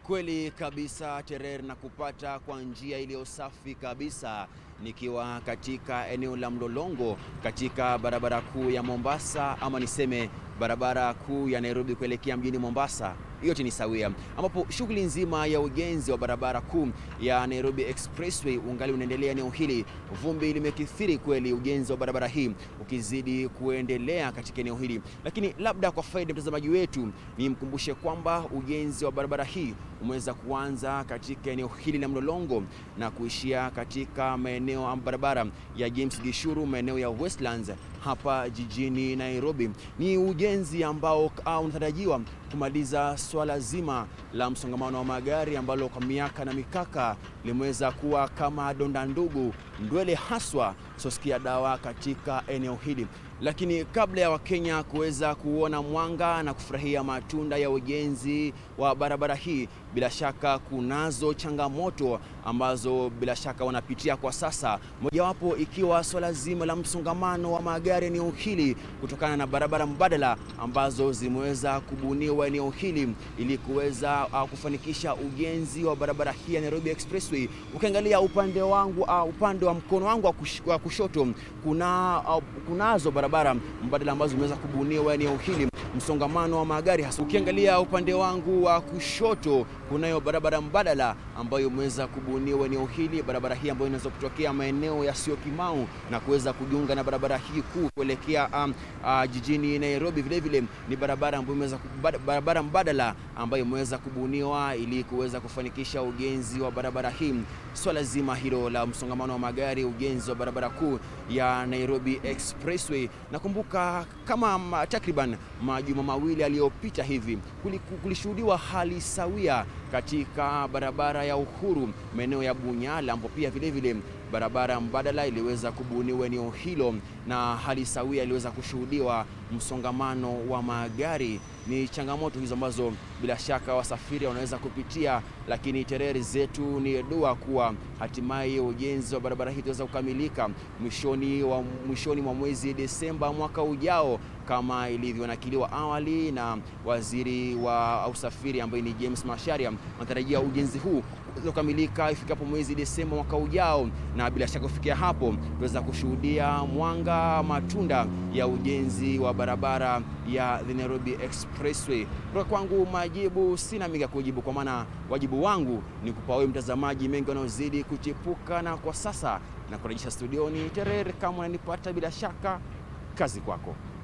Kweli kabisa Terer, na kupata kwa njia iliyo safi kabisa nikiwa katika eneo la Mlolongo katika barabara kuu ya Mombasa, ama niseme barabara kuu ya Nairobi kuelekea mjini Mombasa, yote ni sawia, ambapo shughuli nzima ya ujenzi wa barabara kuu ya Nairobi Expressway ungali unaendelea eneo hili. Vumbi limekithiri kweli, ujenzi wa barabara hii ukizidi kuendelea katika eneo hili, lakini labda kwa faida mtazamaji wetu nimkumbushe kwamba ujenzi wa barabara hii umeweza kuanza katika eneo hili la Mlolongo na kuishia katika maeneo ya barabara ya James Gishuru, maeneo ya Westlands hapa jijini Nairobi. Ni ujenzi ambao unatarajiwa kumaliza swala zima la msongamano wa magari ambalo kwa miaka na mikaka limeweza kuwa kama donda ndugu, ndwele haswa soskia dawa katika eneo hili. Lakini kabla ya Wakenya kuweza kuona mwanga na kufurahia matunda ya ujenzi wa barabara hii, bila shaka kunazo changamoto ambazo bila shaka wanapitia kwa sasa, mojawapo ikiwa swala zima la msongamano wa magari eneo hili kutokana na barabara mbadala ambazo zimeweza kubuniwa eneo hili ili kuweza uh, kufanikisha ujenzi wa barabara hii ya Nairobi Expressway. Ukiangalia upande wangu uh, upande wa mkono wangu wa kush, uh, kushoto kuna uh, kunazo barabara mbadala ambazo zimeweza kubuniwa eneo hili msongamano wa magari hasa. Ukiangalia upande wangu wa kushoto kunayo barabara mbadala ambayo imeweza kubuniwa eneo hili, barabara hii ambayo inaweza kutokea maeneo ya Syokimau na kuweza kujiunga na barabara hii kuu kuelekea um, uh, jijini Nairobi. Vile vile ni barabara ambayo imeweza barabara mbadala ambayo imeweza kubuniwa ili kuweza kufanikisha ujenzi wa barabara hii. Swala zima hilo la msongamano wa magari, ujenzi wa barabara kuu ya Nairobi Expressway. Nakumbuka kama takriban majuma mawili aliyopita hivi kulishuhudiwa hali sawia katika barabara ya Uhuru maeneo ya Bunyala, ambapo pia vile vile barabara mbadala iliweza kubuniwa eneo hilo na hali sawia iliweza kushuhudiwa msongamano wa magari. Ni changamoto hizo ambazo bila shaka wasafiri wanaweza kupitia, lakini tereri zetu ni dua kuwa hatimaye ujenzi wa barabara hii utaweza kukamilika mwishoni wa mwishoni mwa mwezi Desemba mwaka ujao kama ilivyonakiliwa awali na waziri wa usafiri ambaye ni James Macharia. Wanatarajia ujenzi huu kukamilika ifikapo mwezi Desemba mwaka ujao, na bila shaka kufikia hapo tutaweza kushuhudia mwanga matunda ya ujenzi wa barabara ya the Nairobi Expressway. Kutoka kwangu majibu sina mengi ya kujibu, kwa maana wajibu wangu ni kupa wewe mtazamaji mengi wanaozidi kuchipuka, na kwa sasa na kurejesha studioni Terer, kama unanipata bila shaka, kazi kwako.